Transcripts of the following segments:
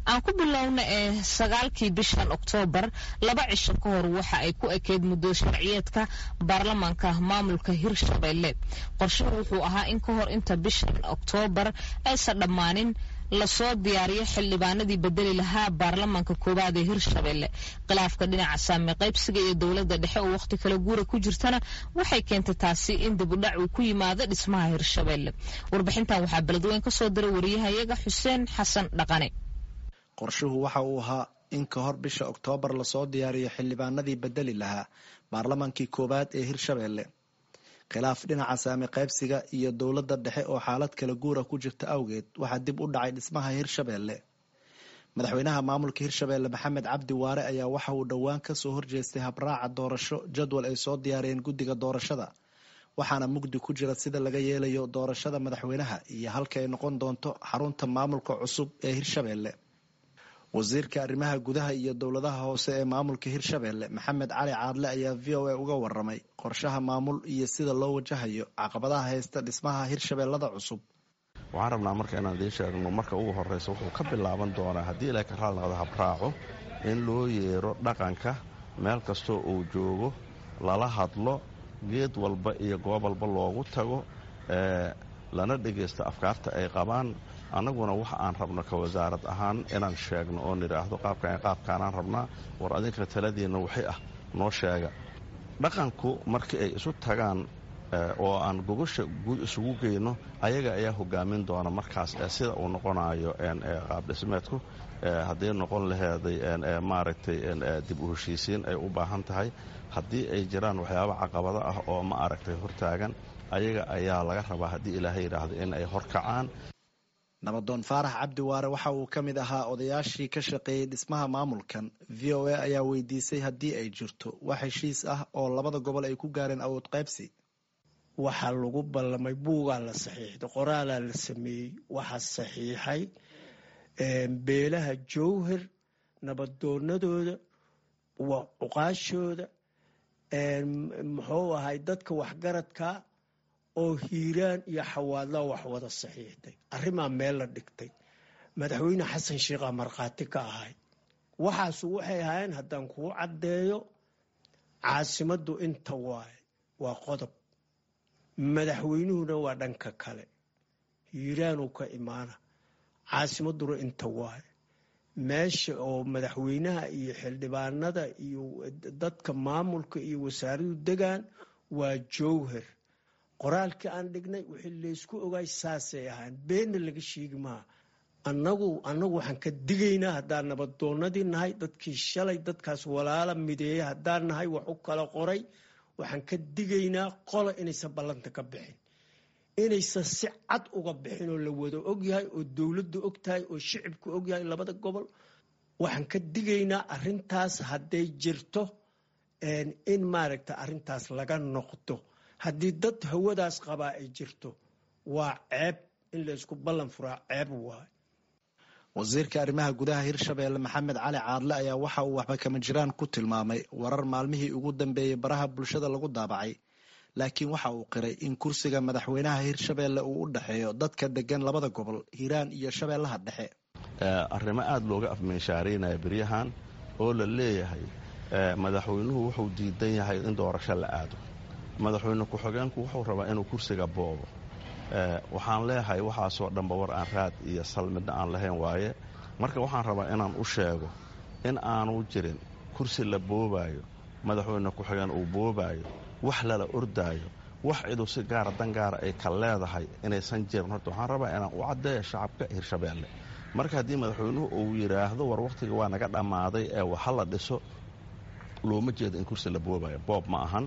aan ku bilowna ee sagaalkii bishan oktoobar laba cisho ka hor waxa ay ku ekeyd muddo sharciyeedka baarlamaanka maamulka hirshabelle qorshuhu wuxuu ahaa in ka hor inta bishan oktoobar aysan dhammaanin lasoo diyaariyo xildhibaanadii bedeli lahaa baarlamaanka koowaad ee hirshabelle khilaafka dhinaca saame qaybsiga iyo dowladda dhexe oo wakhti kale guura ku jirtana waxay keentay taasi in dibudhac uu ku yimaado dhismaha hirshabelle warbixintan waxaa beledweyn ka soo diray wariyahayaga xuseen xasan dhaqane qorshuhu waxa uu ahaa in ka hor bisha oktoobar lasoo diyaariyo xildhibaanadii bedeli lahaa baarlamaankii koowaad ee hirshabelle khilaaf dhinaca saame qaybsiga iyo dowladda dhexe oo xaalad kala guura ku jirta awgeed waxaa dib u dhacay dhismaha hirshabelle madaxweynaha maamulka hirshabelle maxamed cabdi waare ayaa waxa uu dhowaan kasoo horjeestay habraaca doorasho jadwal ay soo diyaariyeen guddiga doorashada waxaana mugdi ku jira sida laga yeelayo doorashada madaxweynaha iyo halka ay noqon doonto xarunta maamulka cusub ee hirshabelle wasiirka arrimaha gudaha iyo dowladaha hoose ee maamulka hirshabelle maxamed cali caadle ayaa v o a uga waramay qorshaha maamul iyo sida loo wajahayo caqabadaha haysta dhismaha hirshabellada cusub waxaan rabnaa marka inaan idiin sheegno marka ugu horreysa wuxuu ka bilaaban doonaa haddii ilaa ka raali noqdo habraaco in loo yeero dhaqanka meel kastoo uu joogo lala hadlo geed walba iyo goob walba loogu tago lana dhegaysto afkaarta ay qabaan annaguna waxa aan rabno ka wasaarad ahaan inaan sheegno oo nidhaahdo qaabkan qaabkaanaan rabnaa war adinka taladiinna waxay ah noo sheega dhaqanku markii ay isu tagaan oo aan gogosha guud isugu geyno ayaga ayaa hogaamin doona markaas sida uu noqonayo qaabdhismeedku haddii noqon laheeday maaragtay dib u heshiisiin ay u baahan tahay haddii ay jiraan waxyaaba caqabado ah oo ma aragtay hortaagan ayaga ayaa laga rabaa haddii ilaahay yidhaahdo in ay horkacaan nabadoon faarax cabdi waare waxa uu ka mid ahaa odayaashii ka shaqeeyey dhismaha maamulkan v o a ayaa weydiisay haddii ay jirto wax heshiis ah oo labada gobol ay ku gaareen awood qaybsi waxaa lagu ballamay buugaa la saxiixday qoraalaa la sameeyey waxaa saxiixay beelaha jowhar nabadoonadooda cuqaashooda muxuu ahay dadka waxgaradka oo hiiraan iyo xawaadla wax wada saxiixday arrimaa meel la dhigtay madaxweyne xasan sheikhaa markhaati ka ahay waxaasu waxay ahaayeen haddaan kuu caddeeyo caasimaddu inta waaye waa qodob madaxweynuhuna waa dhanka kale hiiraanuu ka imaana caasimadduna inta waaye meesha oo madaxweynaha iyo xildhibaanada iyo dadka maamulka iyo wasaaradu degaan waa jowhar qoraalkii aan dhignay wixii laysku ogaay saasay ahaan beenna laga sheegi maaha annagu annagu waxaan ka digaynaa haddaan nabadoonadii nahay dadkii shalay dadkaas walaala mideeya haddaan nahay wax u kala qoray waxaan ka digaynaa qola inaysan ballanta ka bixin inaysan si cad uga bixin oo la wada ogyahay oo dowladdu og tahay oo shicibku ogyahay labada gobol waxaan ka digaynaa arintaas hadday jirto in maaragta arintaas laga noqdo haddii dad hawadaas qabaa ay jirto waa ceeb in laysku ballan furaa ceeb waay wasiirka arrimaha gudaha hirshabelle maxamed cali caadle ayaa waxa uu waxba kama jiraan ku tilmaamay warar maalmihii ugu dambeeyey baraha bulshada lagu daabacay laakiin waxa uu qiray in kursiga madaxweynaha hirshabelle uu u dhexeeyo dadka degan labada gobol hiiraan iyo shabeellaha dhexe arrimo aada looga afmeenshaaraynaya beryahan oo la leeyahay madaxweynuhu wuxuu diidan yahay in doorasho la aado madaxweyne ku-xigeenku wuxuu rabaa inuu kursiga boobo waxaan leeyahay waxaasoo dhanba war aan raad iyo sal midna aan lahayn waaye marka waxaan rabaa inaan u sheego in aanu jirin kursi la boobaayo madaxweyne ku-xigeen uu boobaayo wax lala ordaayo wax ciduu si gaara dan gaara ay ka leedahay inaysan jirin horta waxaan rabaa inaan u caddeeyo shacabka hirshabelle marka haddii madaxweynuhu uu yidhaahdo war wakhtiga waa naga dhammaaday ee waxa la dhiso looma jeedo in kursi la boobayo boob ma ahan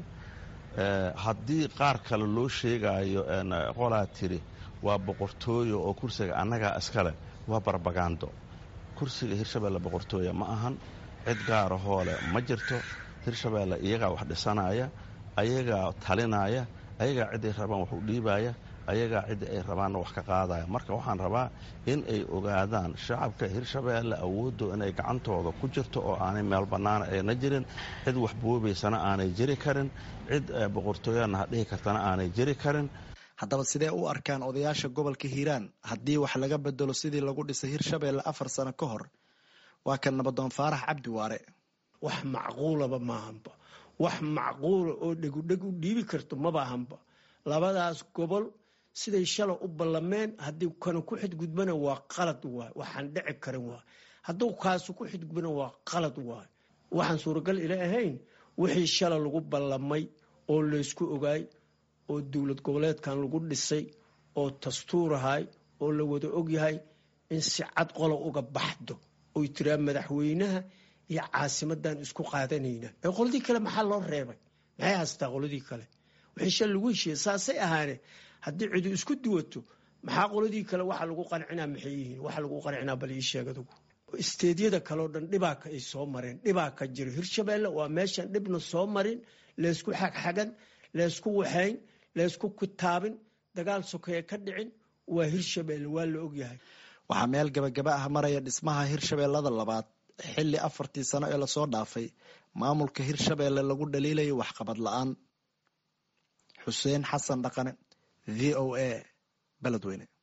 haddii qaar kale loo sheegaayo qolaa tiri waa boqortooyo oo kursiga annagaa iskale waa barbagando kursiga hirshabelle boqortooya ma ahan cid gaara hoole ma jirto hirshabelle iyagaa wax dhisanaya ayagaa talinaya ayagaa ciday rabaan wax u dhiibaya ayagaa cidda ay rabaanna wax ka qaadaya marka waxaan rabaa in ay ogaadaan shacabka hirshabelle awooddo inay gacantooda ku jirto oo aanay meel bannaana ayna jirin cid wax boobaysana aanay jiri karin cid boqortooyana hadhihi kartana aanay jiri karin haddaba sidee u arkaan odayaasha gobolka hiiraan haddii wax laga bedelo sidii lagu dhisay hirshabelle afar sano ka hor waa kan nabadoon faarax cabdi waare wax macquulaba maahanba wax macquula oo dhegudheg u dhiibi karto maba ahanba labadaas gobol siday shala u ballameen haddii kana ku xidgudbana waa qalad waay waxaan dhici karin waay hadduu kaasu ku xidgudbana waa qalad waay waxaan suuragal ila ahayn wixii shala lagu ballamay oo laysku ogaay oo dowlad goboleedkan lagu dhisay oo dastuurahay oo la wada ogyahay in si cad qola uga baxdo oy tiraa madaxweynaha iyo caasimadan isku qaadanayna ee qoladii kale maxaa loo reebay maxay haystaa qoladii kale wixii shal lagu heshiiye saasay ahaane haddii cidu isku duwato maxaa qoladii kale waxa lagu qancinaa maxay yihiin waxa lagu qancinaa bal ii sheeg adugu isteedyada kaleo dhan dhibaaka ay soo mareen dhibaa ka jiro hirshabeelle waa meeshan dhibna soo marin laysku xagxagan laysku waxayn laysku kitaabin dagaal sokeeye ka dhicin waa hirshabeelle waa la ogyahay waxaa meel gabagaba ah maraya dhismaha hirshabeellada labaad xilli afartii sano ee lasoo dhaafay maamulka hirshabeelle lagu dhaliilayo waxqabad la-aan xuseen xasan dhaqane v o a beledweyne